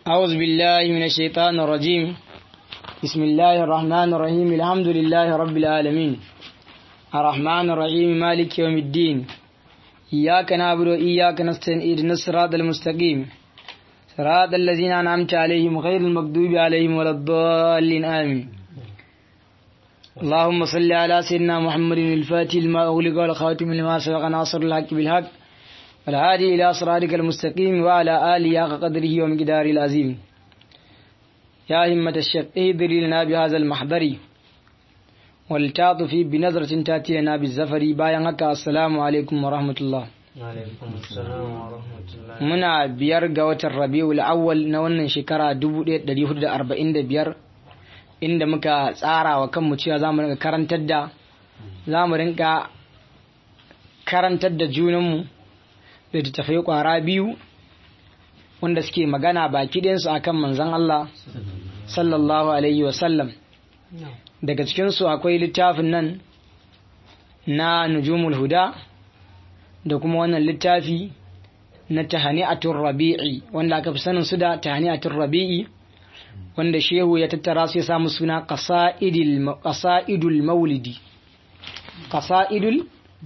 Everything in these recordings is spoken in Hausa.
أعوذ بالله من الشيطان الرجيم بسم الله الرحمن الرحيم الحمد لله رب العالمين الرحمن الرحيم مالك يوم الدين إياك نعبد وإياك نستعين اهدنا الصراط المستقيم صراط الذين أنعمت عليهم غير المغضوب عليهم ولا الضالين آمين اللهم صل على سيدنا محمد الفاتح لما أغلق والخاتم لما سبق ناصر الحق بالحق والهادي إلى صراطك المستقيم وعلى آله حق قدره ومقداره العظيم يا همة الشيخ اهدري لنا بهذا المحضر والتعطف بنظرة تأتي لنا بالزفر باين هكا السلام عليكم ورحمة الله muna biyar ga watan rabi'ul awwal na wannan shekara 1445 inda muka tsara wa kanmu cewa za mu rinka karantar da za mu rinka karantar da junanmu da littattafai kwara biyu wanda suke magana baki ɗayansu a kan manzan Allah sallallahu alaihi wasallam daga cikinsu akwai littafin nan na nujumul huda da kuma wannan littafi na tahani'atul rabi'i wanda aka fi sanin su da tahani'atul rabi'i wanda shehu ya tattara su ya samu suna qasaidul maulidi qasaidul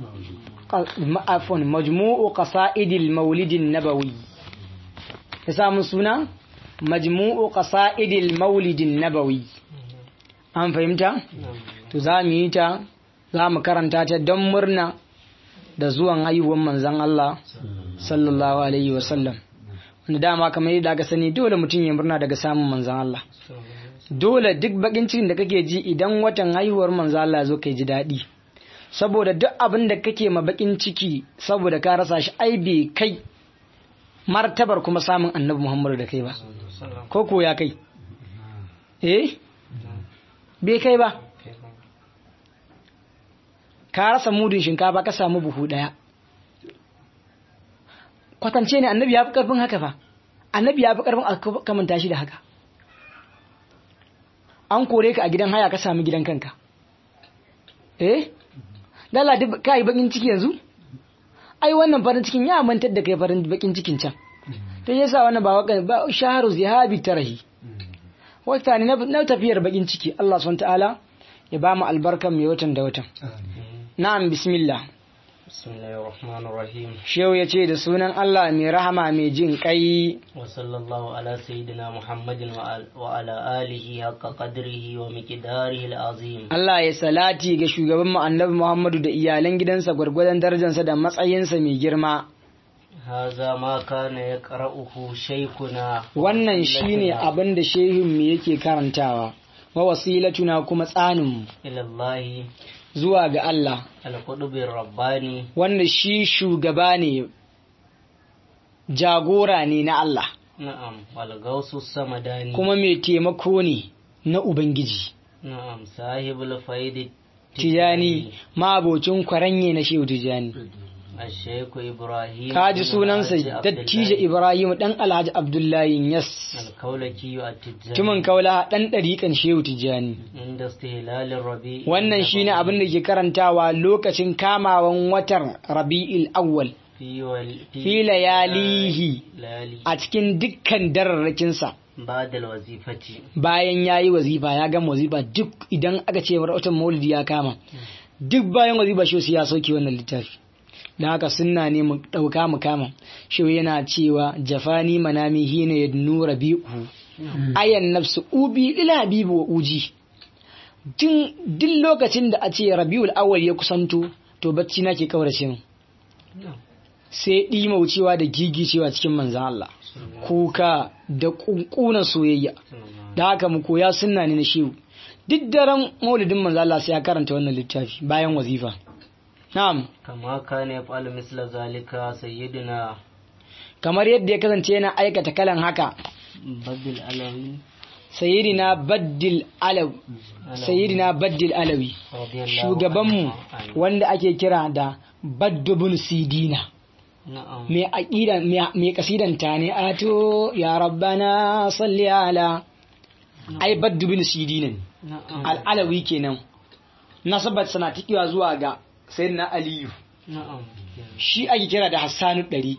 afon majmu'u qasaidil maulidin nabawi ya samu suna majmu'u qasaidil maulidin nabawi an fahimta to za mu yi ta za mu karanta ta don murna da zuwan haihuwar manzan Allah sallallahu alaihi wasallam wanda dama kamar yadda aka sani dole mutum ya murna daga samun manzan Allah dole duk bakin cikin da kake ji idan watan haihuwar manzan Allah zo kai ji daɗi saboda duk abin da kake ma bakin ciki saboda ka rasa shi ai bai kai martabar kuma samun annabi Muhammadu da kai ba ko ko ya kai eh bai kai ba ka rasa mudun shinkafa ka samu buhu daya kwatance ne annabi ya fi karfin haka fa annabi ya fi karfin a kamanta shi da haka an kore ka a gidan haya ka samu gidan kanka eh dala duk ka yi bakin ciki yanzu ai wannan farin cikin ya mantar da kai farin bakin cikin can to yasa wannan ba waka ba shaharu zihabi tarahi wata ne na tafiyar bakin ciki Allah subhanahu ta'ala ya ba mu albarkan mai watan da watan na'am bismillah Bismillahirrahmanirrahim. Shehu ya ce da sunan Allah mai rahama mai jin kai. Wa sallallahu ala sayyidina Muhammadin wa ala alihi haqqa qadrihi wa miqdarihi al-azim. Allah ya salati ga shugaban mu Annabi Muhammadu da iyalan gidansa gwargwadon darajarsa da matsayinsa mai girma. Haza ma kana yaqra'uhu shaykhuna. Wannan shine abin da shehin mu yake karantawa. Wa wasilatuna kuma tsanin mu. Ilallahi zuwa ga Allah. Alƙudubin Rabbani. Wanda shi shugaba ne, jagora ne na Allah. Na'am, walgausu samadani. Kuma mai taimako ne na Ubangiji. Na'am, sahibul faidi Tijani, ma'abocin kwaranye na Shehu Tijani. Asheku Ibrahim. Kaji sunansa Dattijo Ibrahim ɗan Alhaji Abdullahi Yas. Alkaulaki a Tijani. Tumin kaula ɗan ɗariƙan Shehu Tijani. Inda stihilalin rabi. Wannan shi ne abin da ke karantawa lokacin kamawan watan Rabi'il Awwal. Fi layalihi a cikin dukkan dararrakinsa. Badal wazifati. Bayan ya yi wazifa ya gama wazifa duk idan aka ce watan maulidi ya kama. Duk bayan wazifa shi ya sauke wannan littafi. da haka sunna ne mu ɗauka mu kama shi yana cewa jafani manami hina ya nura bi'u ayan nafsu ubi lil habibu wa uji tun duk lokacin da a ce rabiul awwal ya kusanto to bacci na ke kaurace mu sai ɗima wucewa da gigicewa cikin manzan Allah kuka da kunkunan soyayya da haka mu koya sunna ne na shehu duk daren maulidin manzan Allah sai ya karanta wannan littafi bayan wazifa Na'am. Kama kana ya fa'alu misla zalika sayyidina. Kamar yadda ya kasance yana aikata kalan haka. Baddil alawi. Sayyidina Baddil Alawi. Sayyidina Baddil Alawi. Shugabanmu wanda ake kira da Baddubun Sidina. Mai aqida mai kasidan ta ne ato ya rabbana salli ala ai Baddubun Sidina. Al-Alawi kenan. Nasabat sana tikiwa zuwa ga sayyidina aliyu shi ake kira da hassanu ɗariƙi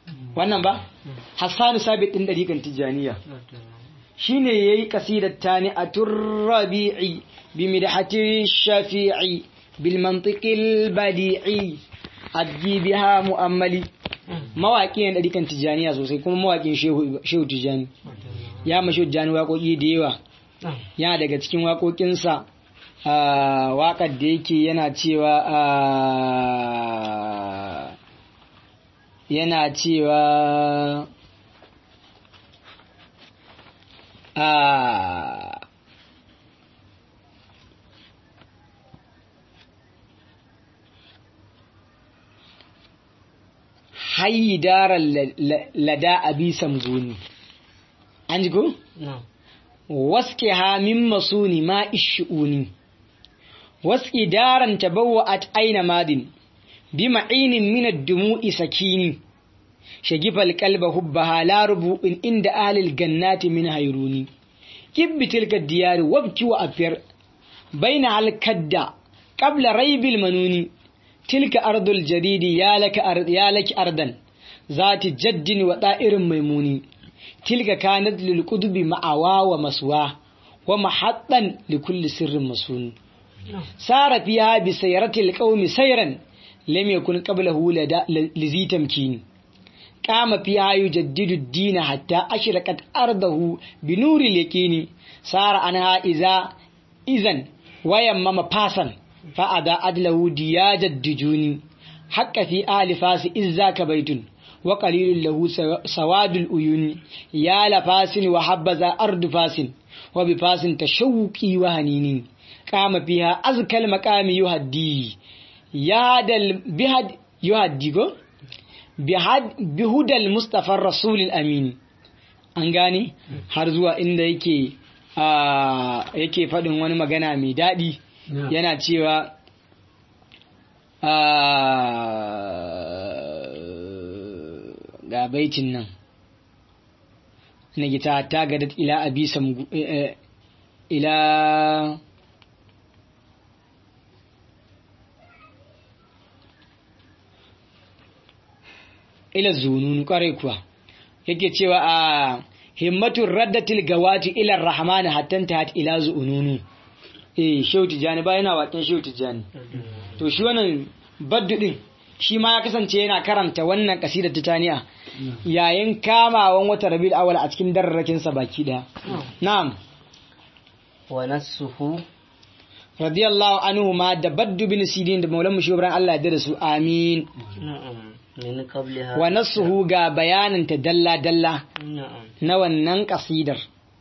wannan ba hassanu sabit din dariƙan tijaniya shine yayi kasidar tani a turrabi'i bi midhati shafi'i bil mantiqil badi'i addi biha mu'ammali mawaƙi ne dariƙan tijaniya sosai kuma mawaƙin shehu shehu tijani ya mashi tijani waƙoƙi da yawa yana daga cikin waƙoƙinsa a waƙar da yake yana cewa a yana cewa a hayi daren lada abi samguni an ji ko? waske ha min masuni ma ishi'uni waske daren tabawa at aina madin bi ma'inin min ad-dumu'i sakini shagifal qalba hubbaha la rubu'in inda ahlil gannati min hayruni kibbi tilka diyari wabki wa afir baina al kadda qabla raybil manuni tilka ardul jadidi ya laka ard ya laki ardan zati jaddin wa da'irin maimuni tilka kanat lil qudbi ma'awa wa maswa wa mahattan li kulli sirrin masun sara fiha bi sayratil qaumi sayran lam yakun qablahu lizi tamkini qama fiha yujaddidu ad-din hatta ashraqat ardahu bi nuri yakini sara anha iza izan wayammama fasan fa ada adlahu diyajad dijuni haqqa fi ali fasi izzaka baitun وقليل له سواد الأيون يا لفاس وحبذا أرض فاس وبفاس تشوقي وهنين قام فيها أزكى المقام يهدي يهد بهد يهدي بهد بهدى المصطفى الرسول الأمين an gane har zuwa inda yake yake faɗin wani magana mai daɗi yana cewa ga baitin nan na gita ta gadat ila abi samgu ila ila zununu kwarai kuwa yake cewa a himmatun raddatil gawati ila rahman hatta ta ila zununu eh shehu tijani ba yana waken shehu tijani to shi wannan baddu din shi ma ya kasance yana karanta wannan kasidar titaniya yayin kamawan wata rabiul awal a cikin dararrakin sa baki daya na'am wa nasuhu radiyallahu anhu ma da baddu bin sidin da maulan mushibran Allah ya da su amin na'am min qabliha wa nasuhu ga bayanin ta dalla dalla na'am na wannan kasidar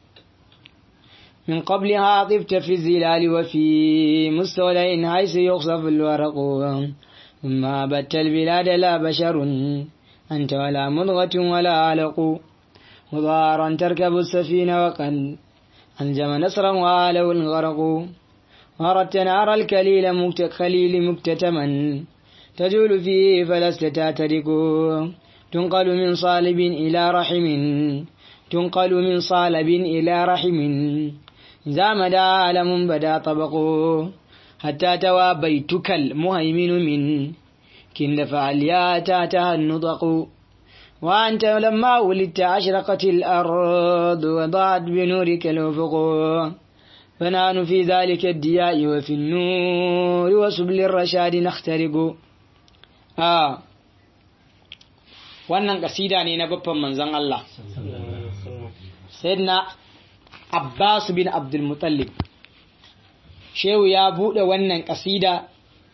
من قبلها طفت في الزلال وفي مستولين حيث يخصف الورق ثم بت البلاد لا بشر أنت ولا مضغة ولا علق مضارا تركب السفينة وقد أنجم نصرا وآله الغرق وردت نار الكليل مكت خليل مكتتما تجول فيه فلست تعترك تنقل من صالب إلى رحم تنقل من صالب إلى رحم إذا مدى عالم بدا طبق حتى توى بيتك المهيمن من كن فعليا تاتها النطق وأنت لما ولدت أشرقت الأرض وضاعت بنورك الأفق فنحن في ذلك الدياء وفي النور وسبل الرشاد نخترق آه wannan kasida ne na babban manzon Allah sayyidina Abbas bin Abdul Muttalib Shehu ya buɗe wannan kasida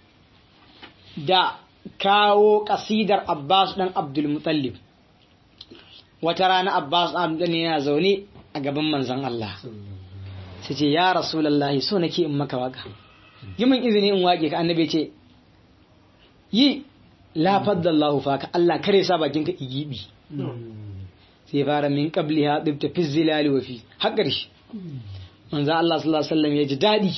da kawo kasidar Abbas ɗan Abdul Muttalib wata rana Abbas ɗan yana zaune a gaban manzon Allah sai ce ya Rasulullahi so nake in maka waka yi min izini in wake ka annabi ce yi la faddallahu faka Allah kare sa bakin ka igibi sai fara min qabli ha dibta fi zilali wa fi haƙar shi manzo Allah sallallahu alaihi wasallam ya ji dadi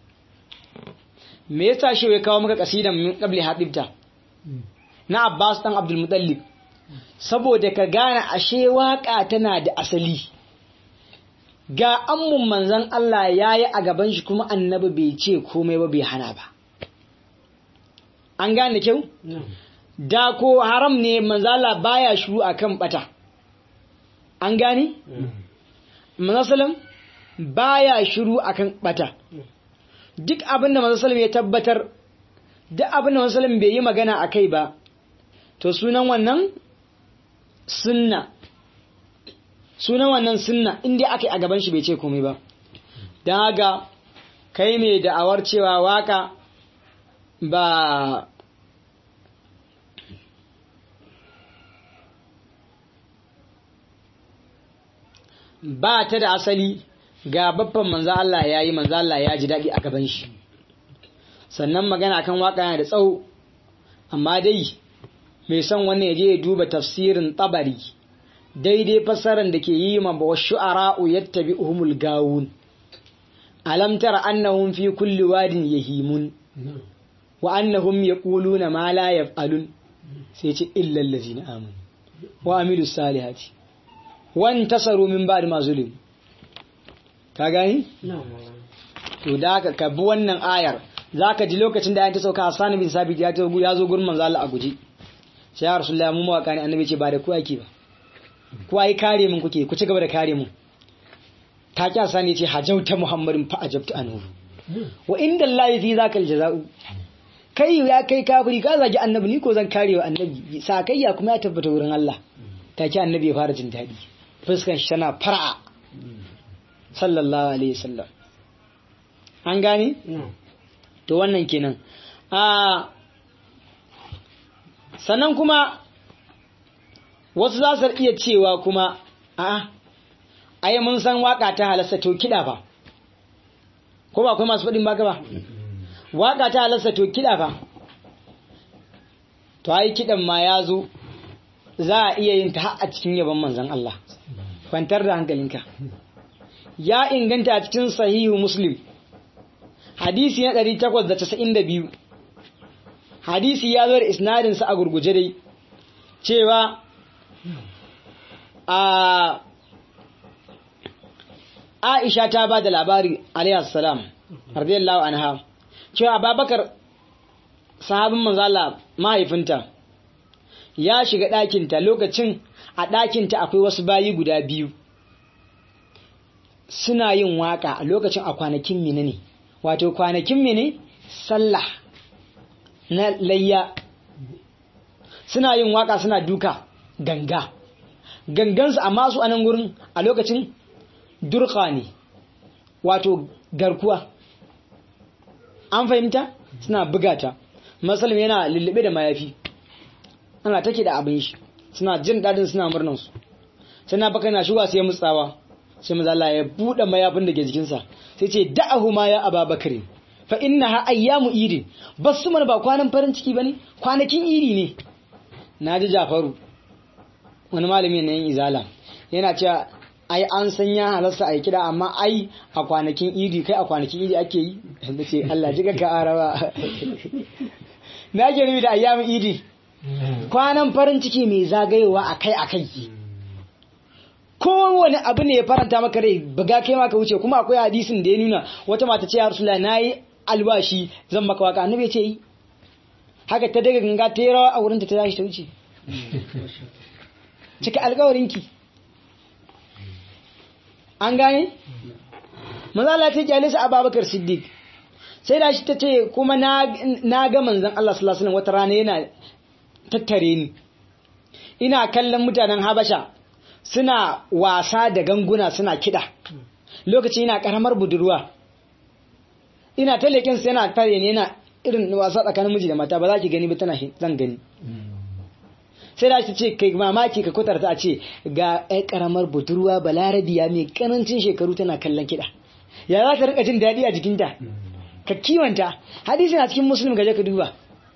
me yasa shi ya kawo maka kasidan min qabli ha dibta na Abbas dan Abdul Muttalib saboda ka gane ashe waka tana da asali ga ammun manzon Allah yayi a gaban shi kuma annabi bai ce komai ba bai hana ba an gane kyau da ko haram ne manzala baya shuru akan bata an gani manzasalam baya shiru akan bata duk abin da manzasalam ya tabbatar duk abin da manzasalam bai yi magana a kai ba to sunan wannan sunna sunan wannan sunna inda aka yi a gaban shi bai ce komai ba don haka kai mai da'awar cewa waka ba ba ta da asali ga babban manzo Allah ya yi manzo Allah ya ji daɗi a gaban shi sannan magana kan waka yana da tsawo amma dai mai son wannan ya je ya duba tafsirin tabari daidai fassarar da ke yi ma wa shu'ara'u yattabi'uhumul gawun alam tara annahum fi kulli wadin yahimun wa annahum yaquluna ma la yaf'alun sai ce illa allazina amanu wa amilus salihati wan tasaru min ba'd ma zulim ka gani to da ka bi wannan ayar zaka ji lokacin da ayan ta sauka Hassan bin Sabit ya ta ya zo gurin manzo Allah a guje sai ya rasulullahi mu mawaka ne annabi ce ba da ku ake ba ku ai kare mun kuke ku ci gaba da kare mun ta ki Hassan ya ce hajauta Muhammadin fa ajabtu anhu wa inda Allah fi zakal jaza'u kai ya kai kafiri ka zagi annabi ni ko zan kare wa annabi sakayya kuma ya tabbata wurin Allah take annabi ya fara jin daɗi fuskan shi tana fara'a sallallahu alaihi wasallam an gane to wannan kenan a sannan kuma wasu za su iya cewa kuma a ai mun san waka ta halasta to kiɗa ba ko ba akwai masu faɗin baka ba waka ta halasta to kiɗa ba to ai kiɗan ma ya zo za a iya yin ta a cikin yaban manzon Allah kwantar da hankalinka ya inganta a cikin sahihu muslim hadisi na 892 hadisi ya zo da isnadinsa a gurguje dai cewa a Aisha ta ba da labari alayhi salam radiyallahu anha cewa Abubakar sahabin manzo Allah mahaifinta ya shiga ɗakinta lokacin a ɗakinta akwai wasu bayi guda biyu suna yin waka a lokacin a kwanakin mene ne wato kwanakin mene sallah na layya suna yin waka suna duka ganga gangansu amma su a nan gurin a lokacin durka ne wato garkuwa an fahimta suna bugata masalim yana lullube da mayafi ana take da abin shi suna jin dadin suna murnan su sai na baka na shuga sai mutsawa sai maza Allah ya bude mayafin da ke jikinsa sai ce da'ahu ma ya ababakar fa innaha ayyamu idi basu mana ba kwanan farin ciki bane kwanakin idi ne naji Jafaru wani malami ne yin izala yana cewa ai an san ya halarsa a kida amma ai a kwanakin idi kai a kwanakin idi ake yi da ce Allah ji ka araba na ke rubi da ayyamin idi kwanan farin ciki mai zagayowa akai akai kowane abu ne ya faranta maka rai buga kai maka wuce kuma akwai hadisin da ya nuna wata mata ce ya rasula na yi albashi zan maka waka annabi ce yi haka ta daga ganga ta yi rawa a wurinta ta tashi ta wuce cika alkawarinki an gane mazala ta kyale su ababakar siddiq sai da shi ta ce kuma na ga manzan Allah sallallahu alaihi wata rana yana tattare ni ina kallon mutanen habasha suna wasa da ganguna suna kiɗa lokaci ina karamar budurwa ina ta leƙinsu yana tare ne yana irin wasa tsakanin miji da mata ba za ki gani ba tana zan gani sai da shi ce kai mamaki ka kutarta a ce ga ɗan karamar budurwa balarabiya mai karancin shekaru tana kallon kiɗa ya za ta rika jin daɗi a jikinta ka kiwanta hadisi na cikin musulun gaje ka duba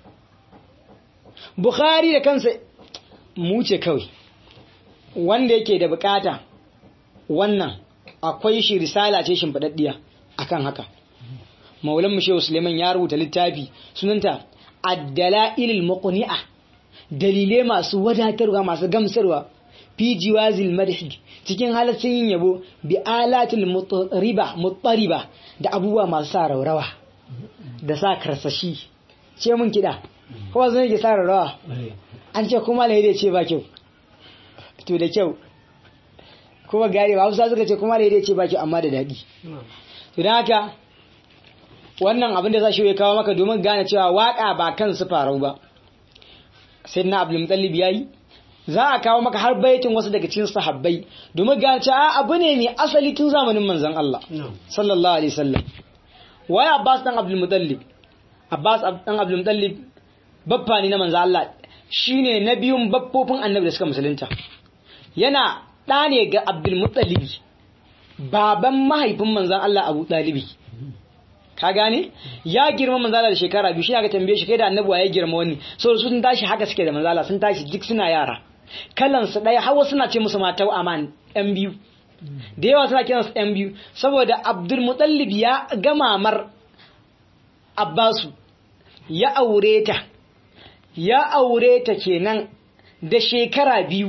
bukhari da kansa mu ce kawai wanda yake da bukata wannan akwai shi risala ce shimfiɗaɗɗiya akan haka maulan mu shehu suleiman ya rubuta littafi sunanta ad-dalailul muqni'a dalilai masu wadatarwa masu gamsarwa fi jiwazil madhi cikin halaccin yin yabo bi alatil mutriba muttariba da abubuwa masu sa raurawa da sa karsashi ce mun kida kuma zan yake sa rawa an ce kuma lahi ce ba kyau to da kyau kuma gari ba hausa suka ce kuma lahi ce ba kyau amma da daɗi to don haka wannan abin da za shi ya kawo maka domin gane cewa waka ba kan su farau ba sai na abdul mutallib yayi za a kawo maka har baitin wasu daga cikin sahabbai domin gane cewa abu ne mai asali tun zamanin manzon Allah sallallahu alaihi wasallam wai Abbas dan Abdul Muttalib Abbas dan Abdul Muttalib baffa ne na manzon Allah shine na biyun baffofin annabi da suka musulunta yana ɗa ne ga Abdul Muttalib baban mahaifin manzon Allah Abu Talibi ka gane ya girma manzala da shekara biyu shi aka tambaye shi kai da annabi ya girma wani saboda sun tashi haka suke da manzala sun tashi duk suna yara kalan su daya hawa suna ce musu mata aman yan biyu da yawa suna kiransu yan biyu saboda abdul mutallib ya gama mar abbasu ya aure ta ya aure ta kenan da shekara biyu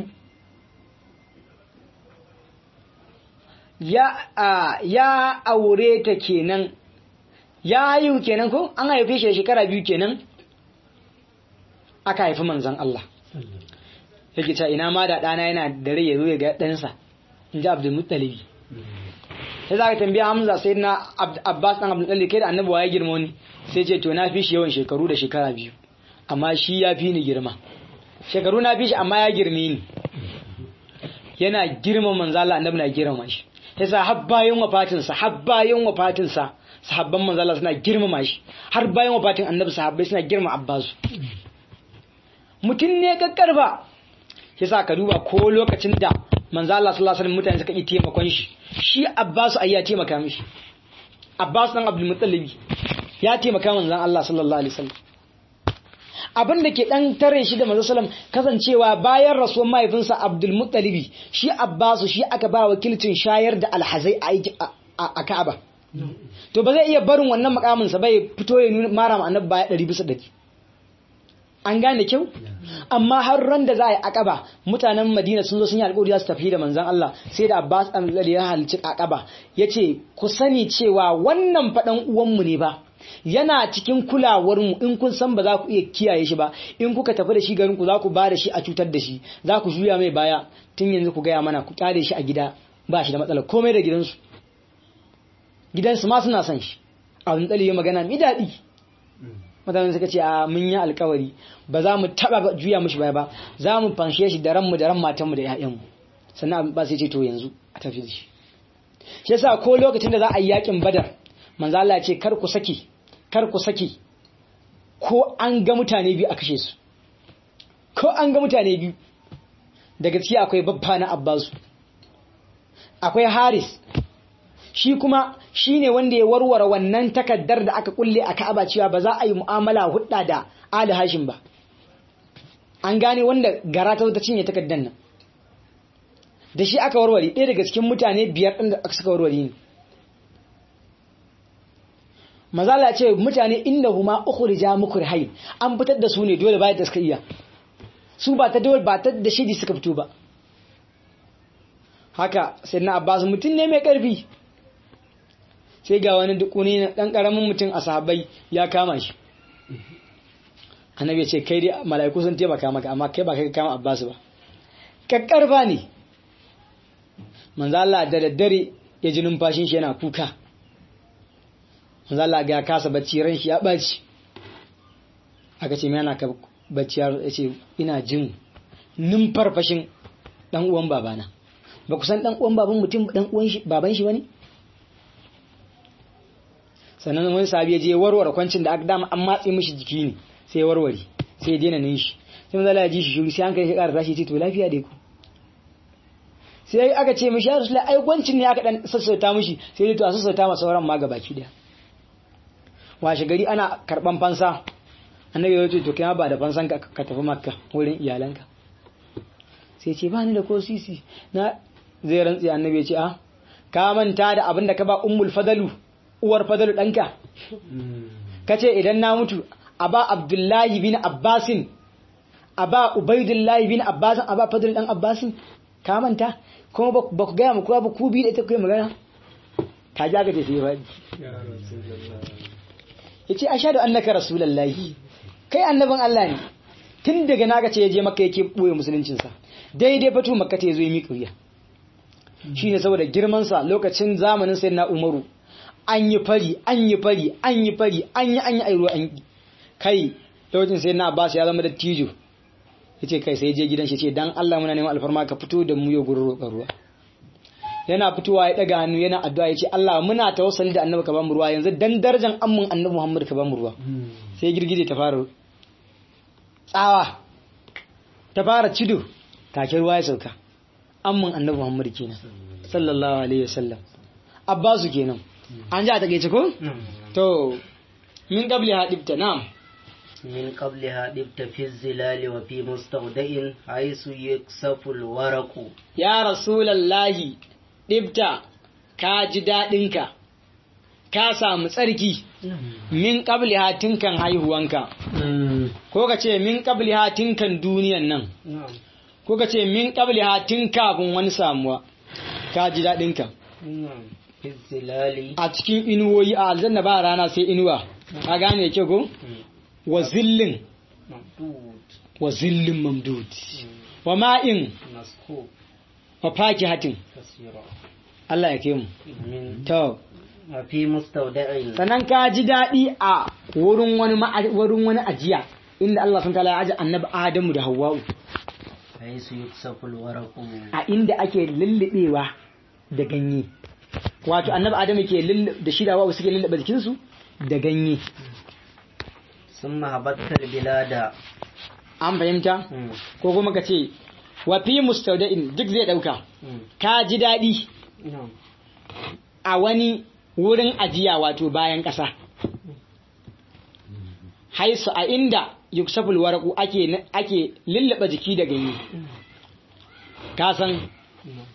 ya ya aure ta kenan ya haihu kenan ko an haife shi shekara biyu kenan aka haifi manzon Allah yake cewa ina ma da ɗana yana da rai ya zo ya ga ɗansa in ji Abdul Muttalibi sai za ka tambaya Hamza sai na Abbas ɗan Abdul Muttalibi kai da annabi ya girma wani sai ce to na fi shi yawan shekaru da shekara biyu amma shi ya fi ni girma shekaru na fi shi amma ya girme ni yana girma manzo Allah annabi na girma shi yasa har bayan wafatinsa har bayan wafatinsa sahabban manzo Allah suna girmama shi har bayan wafatin annabi sahabbai suna girma Abbasu mutum ne kakkarfa yasa ka duba ko lokacin da manzo Allah sallallahu alaihi wasallam mutane suka yi taimakon shi shi Abbasu ai ya taimaka mishi Abbas dan Abdul Muttalib ya taimaka manzon Allah sallallahu alaihi wasallam abin da ke dan tare shi da manzo sallam kasancewa bayan rasuwar mahaifinsa Abdul Muttalib shi Abbasu shi aka ba wakilcin shayar da alhazai a Ka'aba to ba zai iya barin wannan makaminsa bai fito ya nuna mara annabi baya ɗari bisa ɗari an gane kyau amma har ran da za a yi akaba mutanen madina sun zo sun yi alƙawari za su tafi da manzan Allah sai da abbas an zali ya halicci akaba ya ce ku sani cewa wannan faɗan uwanmu ne ba yana cikin kulawarmu in kun san ba za ku iya kiyaye shi ba in kuka tafi da shi garin ku za ku ba da shi a cutar da shi za ku juya mai baya tun yanzu ku gaya mana ku kyale shi a gida ba shi da matsala komai da gidansu gidansu ma suna son shi a wani tsali ya magana mai daɗi mutanen suka ce a mun yi alkawari ba za mu taɓa juya mushi baya ba za mu fanshe shi da ranmu da ran matanmu da 'ya'yanmu sannan ba sai ce to yanzu a tafi da shi shi yasa ko lokacin da za a yi yakin badar manzo Allah ya ce kar ku saki kar ku saki ko an ga mutane biyu a kashe su ko an ga mutane biyu daga ciki akwai babba na Abbasu akwai Haris shi kuma shi ne wanda ya warware wannan takaddar da aka kulle a Ka'aba cewa ba za a yi mu'amala hudda da Ali Hashim ba an gane wanda gara ta ta cinye takaddar nan da shi aka warware ɗaya daga cikin mutane biyar ɗin da suka warware ne mazala ce mutane inda huma ukhrija mukrihai an fitar da su ne dole bayan da suka iya su ba ta dole ba ta da shidi suka fito ba haka sai na Abbas mutum ne mai karfi sai ga wani dukuni na ɗan ƙaramin mutum a sahabbai ya kama shi annabi ya ce kai dai mala'iku sun taimaka maka amma kai ba kai kama abbas ba kakkarfa ne manzo Allah da daddare ya ji numfashin shi yana kuka manzo Allah ga kasa bacci ran shi ya baci aka ce me yana ka bacci ya ce ina jin numfarfashin dan uwan babana ba ku san dan uwan baban mutum dan uwan shi baban shi bane sannan wani sahabi ya je warware kwancin da aka dama an matse mishi jiki ne sai ya warware sai ya daina nishi sai manzo Allah ya ji shi shuru sai an kai shi ƙara tashi ce to lafiya dai ku sai aka ce mishi ya rasulullah ai kwancin ne aka dan sassauta mishi sai dai to a sassauta masa sauran ma gabaki daya washe gari ana karban fansa annabi ya ce to kai ba da fansan ka ka tafi makka wurin iyalanka sai ce ba ni da ko sisi na zai rantsi annabi ya ce a ka manta da abin da ka ba ummul fadalu uwar fadalu ɗanka ka ce idan na mutu a ba abdullahi bin abbasin a ba ubaidullahi bin abbasin a ba fadalu ɗan abbasin ka manta kuma ba ku gaya muku ba ku bi da ita kai magana ta ja ka ce sai faɗi ya ce a shaɗu annaka rasulallahi kai annabin Allah ne tun daga naga ce ya je maka yake boye musuluncinsa daidai fatu makka ta zo yi miƙa wuya shine saboda girman sa lokacin zamanin sayyidina Umaru an yi fari an yi fari an yi fari an yi an yi airo an yi kai lokacin sayyidina Abbas ya zama dattijo yace kai sai je gidan shi ce dan Allah muna neman alfarma ka fito da mu ya gurin roƙar ruwa yana fitowa ya daga hannu yana addu'a yace Allah muna tawassuli da annabi ka ba mu ruwa yanzu dan darajar amman annabi Muhammad ka ba mu ruwa sai girgije ta fara tsawa ta fara cido take ruwa ya sauka amman annabi Muhammad kenan sallallahu alaihi wasallam Abbasu kenan an ji a takeice ko to min qabli hadibta na'am من قبلها دبت في الزلال وفي مستودع حيث يكسف الورق ya rasulallahi ɗibta ka ji daɗinka ka samu tsarki min ƙabli hatinkan haihuwanka ko ka ce min ƙabli hatinkan duniyan nan ko ka ce min ƙabli hatin kafin wani samuwa ka ji daɗinka في الزلال a cikin inuwoyi a aljanna ba rana sai inuwa ka gane ke ko wa zillin ممدود wa zillin mamdud wa ma'in مسكوب wa fakihatin كثيرا Allah ya ke mu من to وفي مستودع sannan ka ji daɗi a wurin wani ma'a- wurin wani ajiya inda Allah sun tala ya aji annabi Adamu da Hawwa'u حيث يكسف الورق a inda ake lullubewa da ganye wato annabi Adamu ke lullube da shi da Hawwa'u suke lullube jikinsu da ganye ثم هبطت البلاد an fahimta مم. ko kuma ka ce wa fi mustawda'in duk zai dauka مم. ka ji daɗi نعم a wani wurin ajiya wato bayan ƙasa haisu a inda yuksaful waraku ake ake lullube jiki da ganye ka san نعم.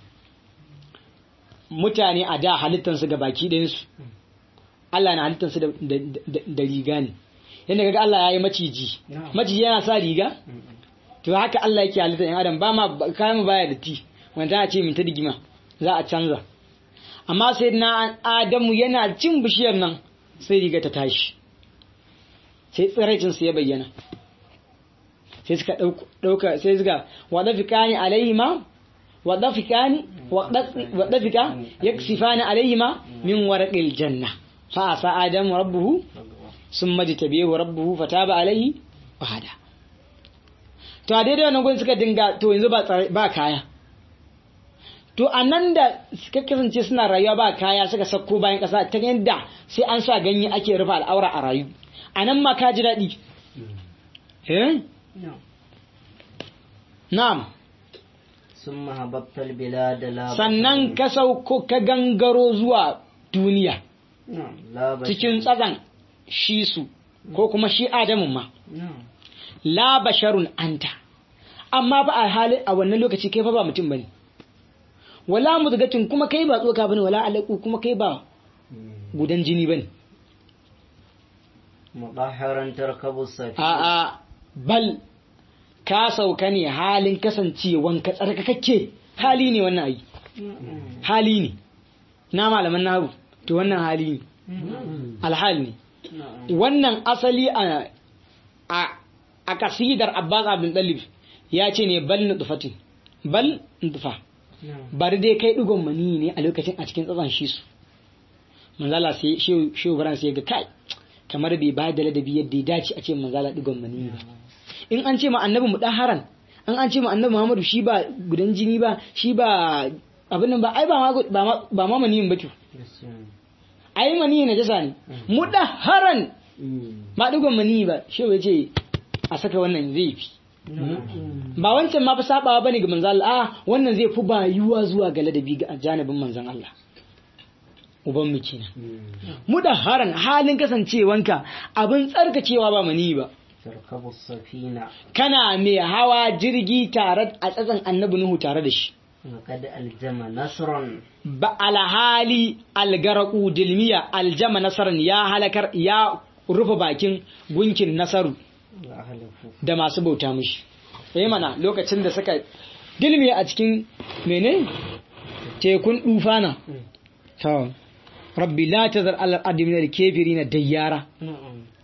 mutane a da halittansu ga baki ɗayansu Allah na halittansu da, da, da, da riga ne yadda kaga Allah ya yi maciji Na'am. maciji yana sa riga مم. to haka Allah yake halittar yan adam ba ma kayan mu baya da ti wanda a ce min ta digima za a canza amma sai na Adamu yana cin bishiyar nan sai riga ta tashi sai tsiraicin su ya bayyana sai suka ɗauka- ɗauka sai suka wadafikani alaihima wadafikani wadafika yaksifani alaihima min warqil janna fa asa adamu rabbuhu summa jtabihu rabbuhu fataba alaihi wa hada to a daidai wannan gurin suka dinga to yanzu ba tsare- ba kaya to a nan da suka kasance suna rayuwa ba kaya suka sako bayan ƙasa ta yadda sai an sa ganye ake rufe al'aura a rayu a nan ma ka ji daɗi eh نعم na'am ثم هبطت البلاد لا sannan ka sauko ka gangaro zuwa duniya نعم لا بشر cikin tsatsan shi su ko kuma shi adamun ma نعم la basharun anta amma ba a halin a wannan lokaci kai fa ba mutum bane wala mudgatin kuma kai ba tsoka bane wala alaku kuma kai ba gudan jini bane مطهرا تركب السفينة a a bal ka sauka ne halin kasancewan ka tsarkakakke hali ne wannan ayi hali ne na malaman nahu to wannan hali ne alhal ne نعم wannan asali a a a kasidar Abbas Abdul Dalib ya ce ne bal nutfatin bal nutfa نعم bari dai kai digon mani ne a lokacin a cikin tsatsan shi su manzala sai shehu baran sai ga kai kamar bai ba da ladabi yadda ya dace a ce manzala digon mani ba in an ce ma annabi mu haran an an ce ma annabi Muhammadu shi ba gudan jini ba shi ba abin nan ba ai ba ma ba ma ba ma maniyin ba to ai maniyi na jasa ne mu haran ma digon mani ba shehu ya ce a saka wannan zai fi ba wancan ma fa sabawa bane ga manzon Allah a wannan zai fi bayuwa zuwa ga ladabi ga janibin manzon Allah uban mu kenan mudaharan halin kasancewanka abin tsarkacewa ba mani ba تركب السفينة kana mai hawa jirgi tare a tsatsan annabi Nuhu tare da shi وقد ألزم نصرا ba alhali algaraku dilmiya aljama nasaran ya halakar ya rufe bakin gunkin nasaru وأهله da masu bauta mishi eh mana lokacin da suka dilme a cikin mene tekun dufana to rabbi la tazar al ardi min al kafirin dayyara نعم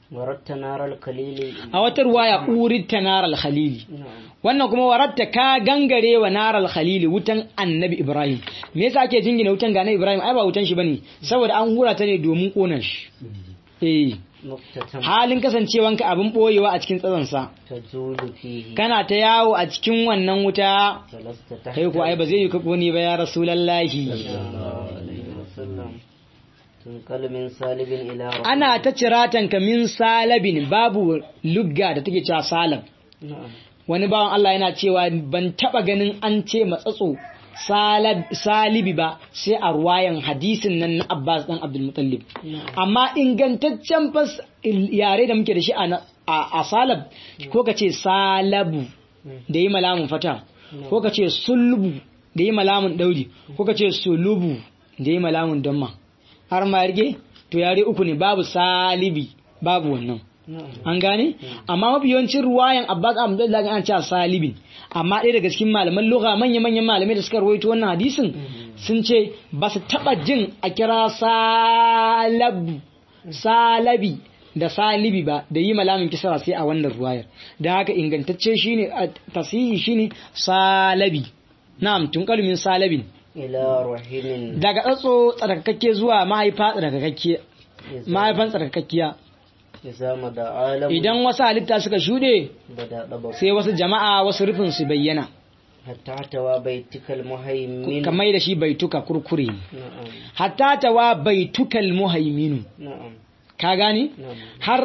وردت نار القليل a wata ruwaya uritta naral khalili نعم wannan kuma waratta ka gangare wa naral khalili wutan annabi ibrahim me yasa ake jingina wutan ga annabi ibrahim ai ba wutan shi bane saboda an hura ta ne domin kona shi eh مقتتم halin kasancewanka abin boyewa a cikin tsazansa تزول فيه kana ta yawo a cikin wannan wuta فلست تحت kai ko ai ba zai yi ka kone ba ya rasulallahi صلى الله عليه وسلم تنقل من سالب إلى رحم ana ta ciratanka min salabin babu lugga da take cewa salab نعم wani bawan Allah yana cewa ban taba ganin an ce matsatso salab- salibi ba sai a ruwayan hadisin nan na Abbas dan Abdul Muttalib amma ingantaccen fas yare da muke da shi a na- a a salab ko ka ce salabu da yi malamun fata ko ka ce sulbu da yi malamun daudi ko ka ce sulubu da yi malamun damma har ma yarge to yare uku ne babu salibi babu wannan نعم an gane amma mafi yawancin ruwayan abbas abdullahi an ce salibin amma ɗaya daga cikin malaman lugha manya manyan malamai da suka rawaito wannan hadisin sun ce ba su taɓa jin a kira salabu salabi da salibi ba da yi malamin kisra sai a wannan ruwayar da haka ingantacce shine a tasihi shine salabi na'am tun min salabin إلى رحم daga tsatso tsarkakakke zuwa mahaifa tsarkakakke mahaifan tsarkakakkiya إذا مدى عالم idan wasu halitta suka shuɗe بدأ ضبط sai wasu jama'a wasu rufin su bayyana حتى احتوى بيتك المهيمن kamar da shi baituka kurkure نعم hatta tawa baitukal muhaiminu نعم ka gane نعم har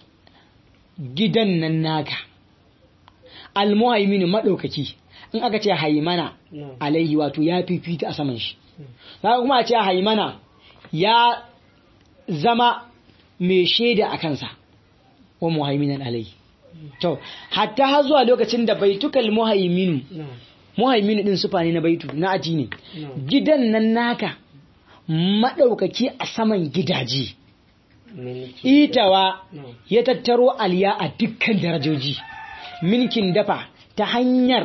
gidan nan naka almuhaiminu madaukaki in aka ce haimana نعم alaihi wato ya fifita a saman shi za kuma a ce haimana ya zama mai shaida a kansa wa muhaiminan alaihi to hatta har zuwa lokacin da baitukal muhaiminu نعم muhaiminu din sufa ne na baitu na aji ne نعم gidan nan naka maɗaukaki a saman gidaje منك itawa نعم ya tattaro aliya a dukkan darajoji milkin dafa ta hanyar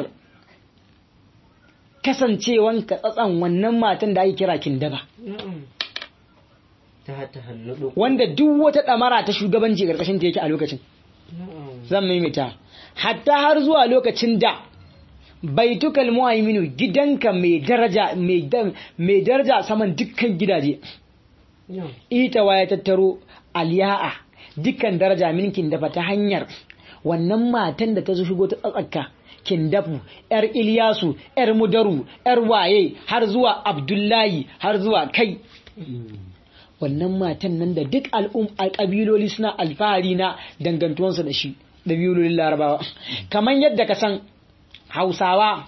kasancewanka tsatsan wannan matan da ake kira kindaba نعم تحت الندق wanda duk wata ɗamara ta shugabanci ƙarƙashin ta yake a lokacin نعم zan maimaita hatta har zuwa lokacin da baitukal muhaiminu gidanka mai daraja mai da- mai daraja saman dukkan gidaje نعم ita ya tattaro aliya'a dukkan daraja minkin dafa ta hanyar wannan matan da ta zo shigo ta tsatsaka kindafu yar Ilyasu yar Mudaru yar waye har zuwa Abdullahi har zuwa kai wannan matan nan da duk al'um alƙabiloli suna alfahari na dangantuwansu da shi da biyulolin larabawa kamar yadda ka san hausawa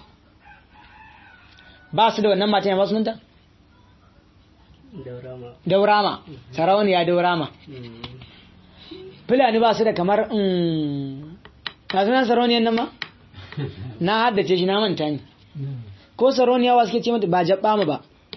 ba su da wannan matan ya ba sunanta دورما daurama sarauniya daurama fulani ba su da kamar ka sunan sarauniyar nan ma na haddace shi na manta ne ko sarauniya wa suke ce mata ba jabba mu ba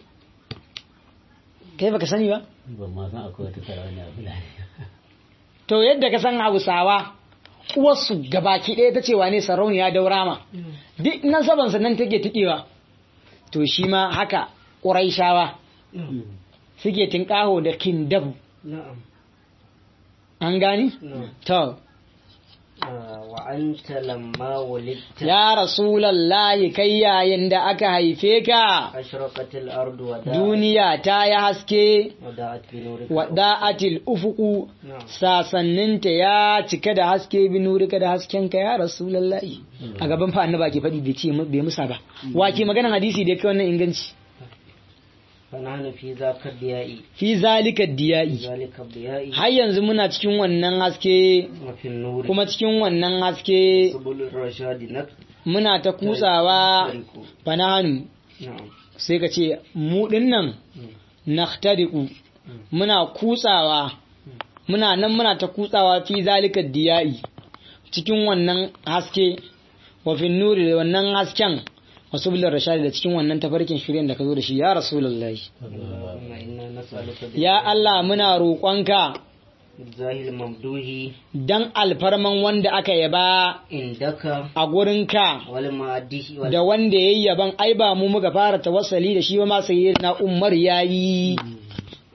kai baka sani ba ban ma san akwai wata sarauniya fulani to yadda ka san hausawa uwarsu gabaki ɗaya ta cewa ne sarauniya daurama duk nan saban sannan take tikewa to shi ma haka ƙuraishawa suke tinƙaho da kindabu نعم an gani نعم to آه، وأنت لما ولدت ya rasulallahi kai yayin da aka haife ka أشرقت الأرض وداعت duniya ta yi haske وداعت بنورك wada'atil ufuku نعم sasanninta ya cika da haske bi nurika da haskenka ya rasulallahi a gaban fa annaba ke faɗi bai ce bai musa ba wa ke maganan hadisi da ya kai wannan inganci فنحن في ذاك الضياء fi zalika في diya'i ذلك الضياء har yanzu muna cikin wannan haske وفي النور kuma cikin wannan haske سبل الرشاد نك muna ta kutsawa نعم fanahanu sai ka ce mu nan nahtariku muna kutsawa muna nan muna ta kutsawa fi zalika diya'i cikin wannan haske wa fin nuri da wannan hasken wasu bular rashadi da cikin wannan tafarkin shirin da ka zo da shi ya rasulullahi اللهم إنا نسألك ya Allah muna roƙonka بالزاه الممدوح dan alfarman wanda aka yaba عندك a gurinka والمعده da wanda yayi yaban ai ba mu muka fara tawassali da shi ba ma sayyidina Umar yayi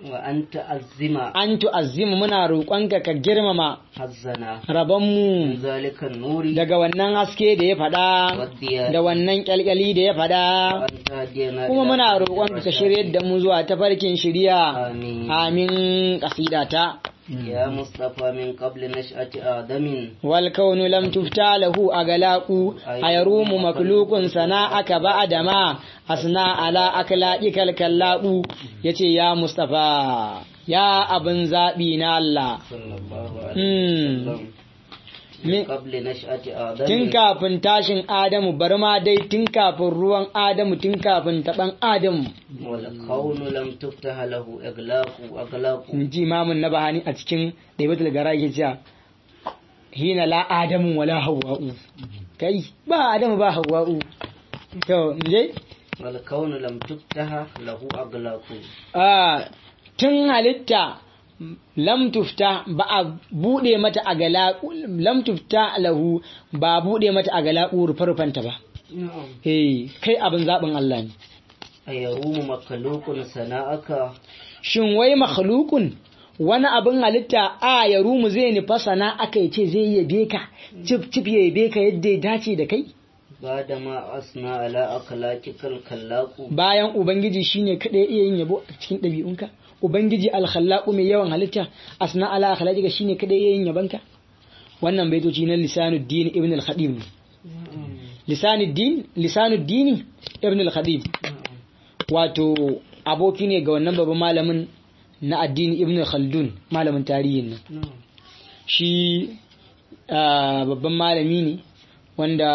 wa an ta'azzima an tu'azzimu muna roƙonka ka girmama hazzana min rabonmu zalika nuri daga wannan haske da ya faɗa waddiya da wannan kyalkyali da ya wa faɗa an tahdiyana kuma ila muna sabilir roƙonka ka rashad. shiryar da mu zuwa tafarkin shirya amin amin kasidata ya mustafa min qabli nash'ati adamin wal kaunu lam tufta lahu agalaqu ayarumu maklukun sana'aka ba'da ma asna ala aklaqikal kallaqu yace ya mustafa ya abin zabi na Allah sallallahu Hmm. alaihi wasallam Mi- min qabli nash'ati adamin tun kafin tashin Adamu bari ma dai tun kafin ruwan Adamu tun kafin taban Adamu wal kaunu lam tuftaha lahu iglaqu aglaqu in ji imamun na bahani a cikin ɗaibatul gara yake cewa hina la adamu wala hawa'u kai ba adamu ba hawa'u to je wal kaunu lam tuftaha lahu aglaqu a tun halitta lam tufta ba a bude mata a gala lam tufta lahu ba a bude mata a gala rufe-rufenta ba na'am eh kai abin zaɓin Allah ne ayarumu makalukun sana'aka shin wai makhlukun wani abin halitta a ya rumu zai nufa sana aka ce zai yabe ka cif cif ya yabe ka yadda ya dace da kai bada ma asna ala akhlaqikal kallaqu bayan ubangiji shine kada iya yin yabo a cikin ɗabi'unka ubangiji alkhallaqu mai yawan halitta asna ala akhlaqika shine kada iya yin yabanka wannan baitoci na lisanuddin ibn al-khadim ne lisanuddin lisanuddin ibn al-khadim wato aboki ne ga wannan babban malamin na addini ibn khaldun malamin tarihin nan shi ah, babban malami ne wanda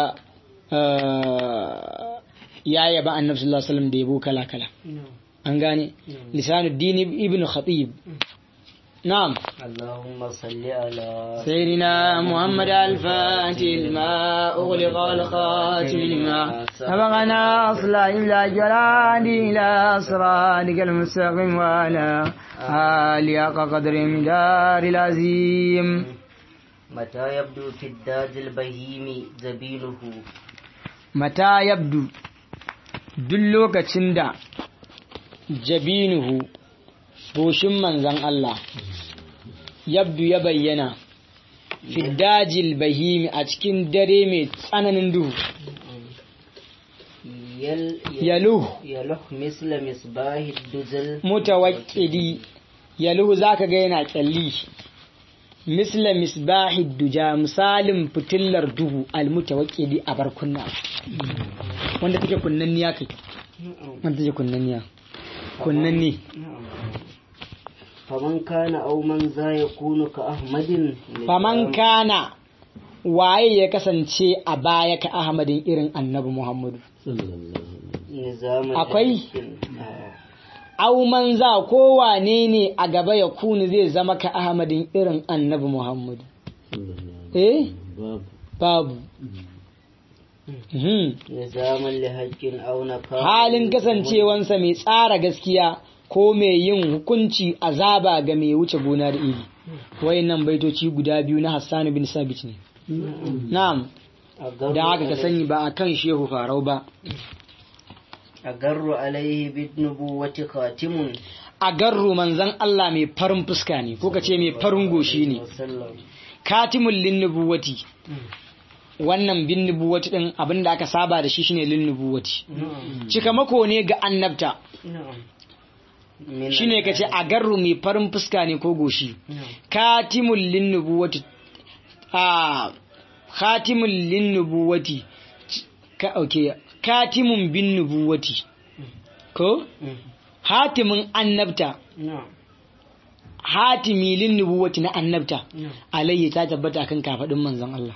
ah, ya yaba annabi sallallahu alaihi wasallam da yabo kala kala an gane lisanuddin ibn khatib na'am اللهم صل على سيدنا محمد الفاتح الماء أغلق الخاتم لما سبقنا أصلا إلى جلال إلى أسرارك المستقيم وعلى آل حق قدر مدار العظيم متى يبدو في الداج البهيم زبينه متى يبدو دلوك تشندا جبينه goshin manzan Allah yabdu ya bayyana fiddajil bahimi a cikin dare mai tsananin duhu يل yaluhu يلح مثل مصباح الدجل mutawakkidi yaluhu zaka ga yana kyalli misla misbahid duja misalin fitillar duhu almutawakkidi a barkunna wanda take kunnanniya kai wanda take kunnanniya kunnanni فمن كان أو من ذا يكون كأحمد faman kana waye ya kasance a baya ka ahmadin irin annabi muhammadu نظام Akwai? الحق. آه. au man za ko wane ne a gaba ya kunu zai zama ka ahmadin irin annabi muhammadu eh babu Mhm. نظاما لحق أو نكال halin kasancewansa mai tsara gaskiya ko mai yin hukunci azaba ga mai wuce gona da iri wayannan baitoci guda biyu na Hassan bin Sabit ne na'am أجر da haka ka عليه- sani ba akan shehu farau ba أجر عليه بالنبوة خاتم a garru manzan Allah mai farin fuska ne ko ka ce mai farin goshi ne وسلم katimul linnubuwati wannan bin nubuwati din abinda aka saba da shi shine linnubuwati نعم cikamako ne ga annabta نعم من shine ka ce a garru mai farin fuska ne ko goshi نعم katimul linnubuwati a katimul linnubuwati ka okay katimun bin nubuwati ko مم. hatimin annabta نعم hatimi lin nubuwati na annabta نعم alayhi ta tabbata akan kafadin manzon Allah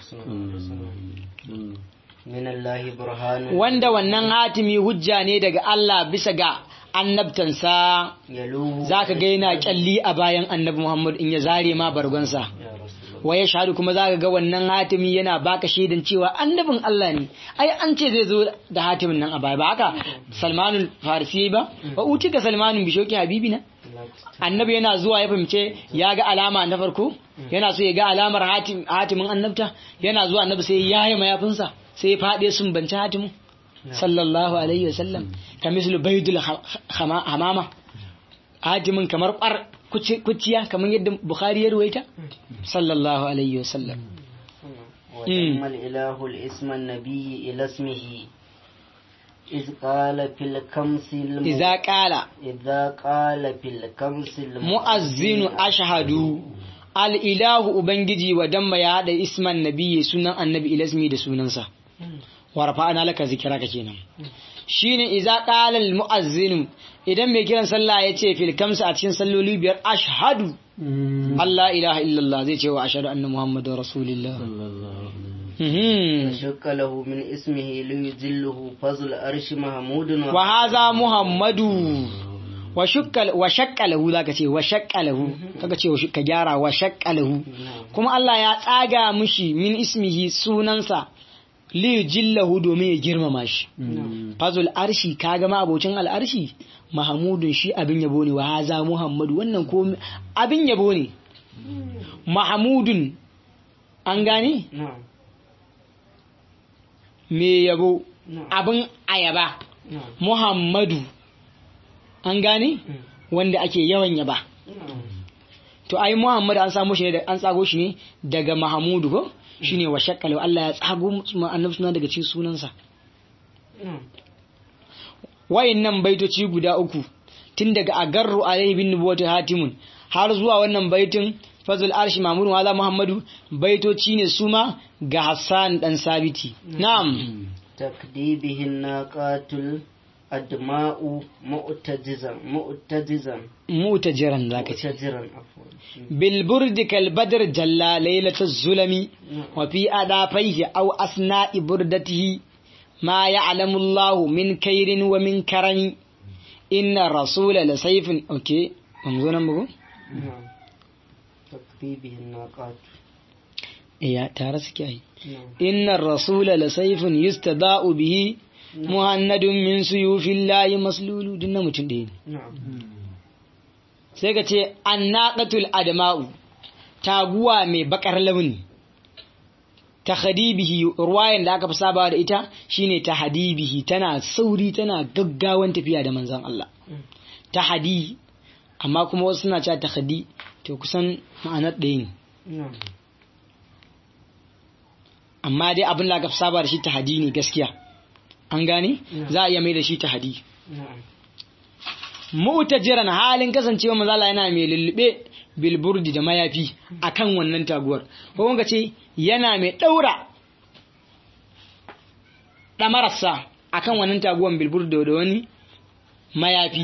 من الله برهان wanda wannan hatimi hujja ne daga Allah bisa ga annabtansa يلوه zaka ga yana kyalli a bayan annabi Muhammad in ya zare ma bargonsa يا رسول الله wa ya shahadu kuma zaka ga wannan hatimi yana baka shaidan cewa annabin Allah ne ai an ce zai zo da hatimin nan a baya ba haka Salmanul Farisi ba wa utika Salmanun bishoki habibina annabi yana zuwa ya fahimce ya ga alama na farko yana so ya ga alamar hatim- hatimin annabta yana zuwa annabi sai ya yi mayafinsa sai ya faɗe sun banci hatimin sallallahu alaihi wasallam ka mislu baydul ha- hama- hamama hatimin kamar kwar kuciya kamar yadda bukhari ya ruwaita sallallahu alaihi wasallam وتم الإله الاسم النبي إلى اسمه إذ قال في الكمس الم... idza qala إذا قال في الكمس الم... mu'azzinu ashhadu al ilahu ubangiji wa damma ya hada isman nabiyyi sunan annabi ilasmi da sunansa wa rafa'ana laka zikraka kenan shine idza qala al mu'azzinu idan mai kiran sallah ya ce fil kamsa a cikin salloli biyar ashhadu Allah ilaha illallah zai ce wa ashhadu anna muhammadar rasulullah Mhm. وشك له من اسمه ليجله فضل أرش محمود wa haza muhammadu wa shukka wa shakka lahu zaka ce wa shakka lahu kaga ce wa ka gyara wa shakka lahu kuma Allah ya tsaga mishi min ismihi sunansa li jillahu domin ya girmama shi fazul arshi kaga ma abocin al'arshi mahamudun shi abin yabo ne wa haza muhammadu wannan ko abin yabo ne mahamudun an gane نعم me yabo نعم abin ayaba نعم muhammadu an gane wanda ake yawan yaba نعم to ai muhammadu an samu shi ne da an tsago shi ne daga mahamudu ko shine wa shakkalu Allah ya tsago mu annabi suna daga cikin sunansa نعم wayannan baitoci guda uku tun daga agarru alayhi bin nubuwati hatimun har zuwa wannan baitin fazul arshi mamun wala muhammadu baitoci ne suma ga hassan dan sabiti na'am تكديبه الناقات الأدماء مؤتجزا مؤتجزا mutajiran zaka ce مؤتجرا عفوا bil burdi kal badr jalla laylatul zulami wa fi adafaihi aw asna'i burdatihi ma ya'lamu Allahu min kairin wa min karami inna rasula la sayfin okay mun zo nan bugu نعم تكديبه الناقات iya tare suke ai نعم inna rasula la sayfin yustada'u bihi muhannadun min suyufillahi maslulu dinna mutum ɗaya ne نعم sai ka ce annaqatul adma'u taguwa mai bakar launi ta hadibihi ruwayan da aka fi sabawa da ita shine ta hadibihi tana sauri tana gaggawan tafiya da manzon Allah ta hadi amma kuma wasu suna cewa ta hadi to kusan ma'anar ɗaya ne نعم amma dai abin da aka fi saba da shi ta hadi ne gaskiya an gane za a iya mai da shi ta hadi نعم mu'tajiran halin kasancewa manzala yana mai lullube bilburdi da mayafi akan wannan taguwar ko kuma ce yana mai daura damararsa akan wannan taguwar bilburdi da wani mayafi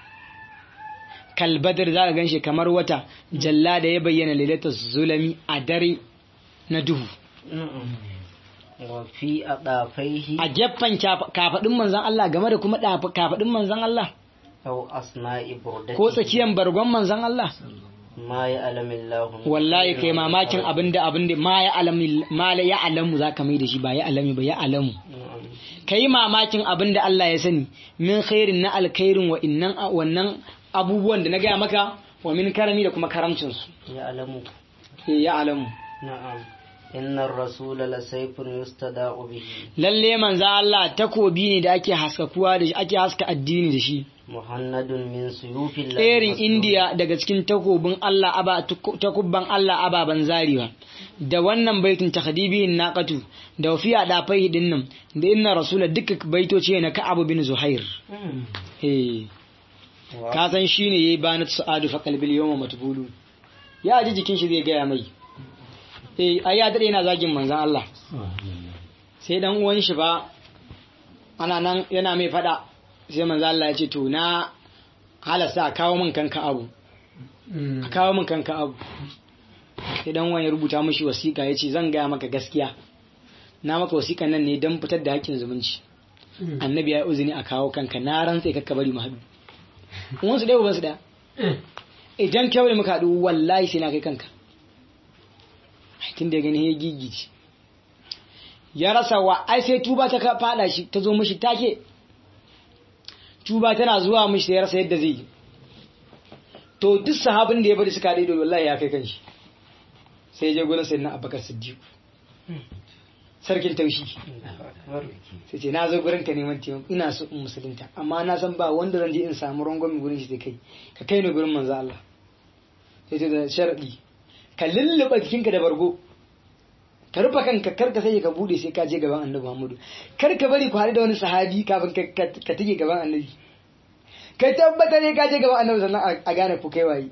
kalbadar za ka ganshi kamar wata jalla da ya bayyana lailatul zulami a dare na duhu نعم وفي أضافيه a gefen kafadin manzon Allah game da kuma dafa- kafadin manzon Allah أو أثناء بردته ko tsakiyan bargon manzon Allah ما يعلم الله wallahi kai mamakin abinda abinda ma ya alami ma la ya alamu zaka mai da shi ba ya alami ba ya alamu نعم kai mamakin abinda Allah ya sani min khairin na alkhairin wa innan wannan abubuwan da na gaya maka wa min karami da kuma karamcin su يعلم Eh, ya alamu نعم إن الرسول لسيف يستداء به lalle manzo Allah takobi ne da ake haskakuwa da shi ake haska addini da shi مهند من سيوف الله tserin مسلول. indiya daga cikin takobin Allah aba takubban Allah ababan zarewa da wannan baitin takhdibihin naqatu da wafiya da fai din nan da inna rasula duka baitoci ne na Ka'ab bin Zuhair مم. eh و- ka san shine yayi banat su'adu fa qalbil yawma matbulu ya ji jikin shi zai gaya mai eh ai ya dade yana zagin manzon Allah sai dan uwan shi ba ana nan yana mai fada sai manzon Allah ya ce to na halasta a kawo min kanka abu a kawo min kanka abu sai dan uwan ya rubuta mishi wasiƙa ya ce zan gaya maka gaskiya na maka wasiƙan nan ne don fitar da hakkin zumunci annabi ya yi uzini a kawo kanka na rantse kakka bari mu haɗu uwansu ɗaya ubansu ɗaya idan kyau da muka haɗu wallahi sai na kai kanka tun da ya gani ya gigici ya rasa wa ai sai tuba ta ka fada shi ta zo mishi take tuba tana zuwa mishi ya rasa yadda zai yi to duk sahabin da ya bari suka haɗe da wallahi ya kai kanshi sai ya je gurin sayyidina abubakar siddiq sarkin taushi sai ce na zo gurin ka neman taimako ina so in musulunta amma na san ba wanda zan je in samu rangwame gurin shi da kai ka kai ni gurin manzo Allah sai ce da sharadi ka lulluɓa jikinka da bargo ka rufe kanka kar ka sai ka bude sai ka je gaban annabi Muhammadu kar ka bari ku haɗu da wani sahabi kafin ka ka tige gaban annabi kai tabbatar ne ka je gaban annabi sannan a gane ku kai waye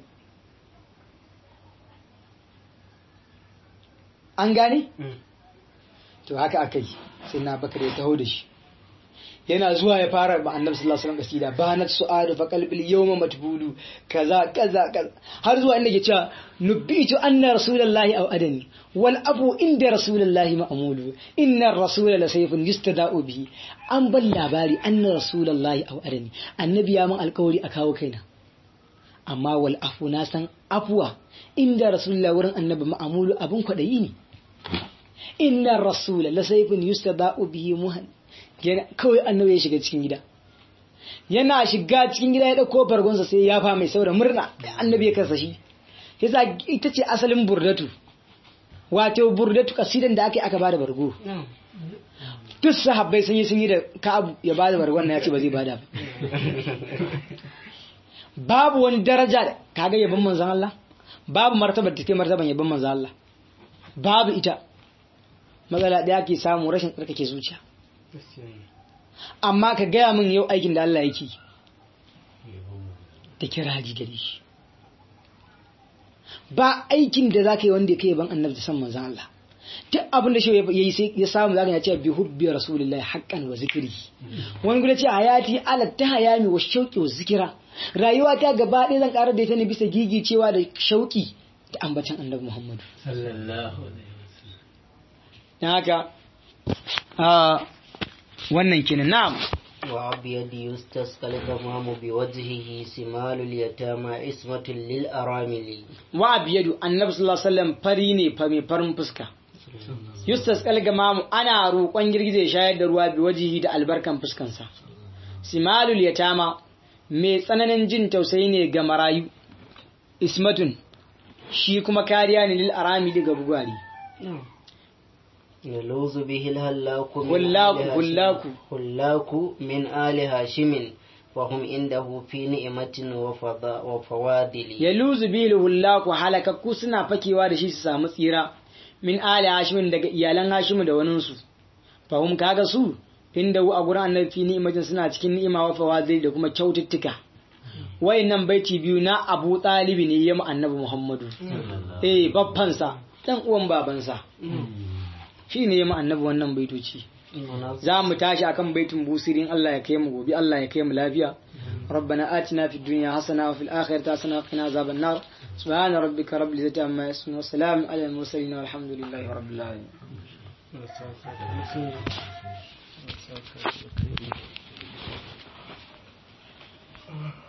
an gane to haka aka yi sai na bakar ya taho da shi yana zuwa ya fara ba annabi sallallahu alaihi wasallam kasida banat su'adu fa qalbil yawma matbulu kaza kaza kaza har zuwa inda ke cewa nubitu anna rasulullahi aw adani wal abu inda rasulullahi ma'mulu inna ar-rasula la sayfun yustada'u bihi an ban labari anna rasulullahi aw adani annabi ya mun alkawari a kawo kaina amma wal afu na san afuwa inda rasulullahi wurin annabi ma'mulu abun kwadayi ne inna rasula la sayfun yustada'u bihi muhan kawai annabi ya shiga cikin gida yana shiga cikin gida ya dauko bargonsa sai ya fa mai saboda murna annabi ya kasa shi yasa ita ce asalin burdatu wato burdatu kasidan da aka yi aka bada bargo duk sahabbai sun yi sun yi da ka'abu ya bada bargon na ya ce ba zai bada ba babu wani daraja da kaga yabon manzon Allah babu martabar da take martaban yabon manzon Allah babu ita matsala ɗaya ke samu rashin tsarkake zuciya amma ka gaya min yau aikin da Allah yake da kiraji gare shi ba aikin da zaka yi wanda ya kai ban annabi da san manzon Allah duk abin da shi yayi sai ya samu zaka ya ce bi hubbi rasulillahi haqqan wa zikri wani gudu ce hayati ala ta hayami wa shauqi wa zikira rayuwa ta gaba ɗaya zan ƙara da ita ne bisa gigi cewa da shauki da ambacin annabi Muhammadu sallallahu dan haka wannan kenan na'am وأبيض يستسقى الغمام بوجهه سمال اليتامى اسمة للأرامل وأبيض النبي صلى الله عليه وسلم fari ne fa mai farin fuska yustas kalgamamu ana roƙon girgije shayar da ruwa bi wajihi da albarkan fuskansa simalul yatama mai tsananin jin tausayi ne ga marayu ismatun shi kuma kariya ne lil arami daga bugari يلوذ به الهلاك من هلاك- آل هاشم. هلاك. هلاك من آل هاشم وهم عنده في نعمة وفضا- وفوادل ya luzu bilu hullaku halakakku suna fakewa da shi su samu tsira min ali hashimin daga iyalan hashimu da waninsu fahim kaga su inda a gurin annabi fi ni'imatin suna cikin ni'ima wa fawazil da kuma kyaututtuka wayannan baiti biyu na abu talibi ne ya mu annabi muhammadu eh babbansa dan uwan babansa shi ne ya mu annabi wannan baitoci za mu tashi akan baitin busirin Allah ya kai mu gobe Allah ya kai mu lafiya ربنا آتنا في الدنيا حسنة وفي الآخرة حسنة وقنا عذاب النار سبحان ربك رب العزة عما يصفون وسلام على المرسلين والحمد لله رب العالمين Thank you.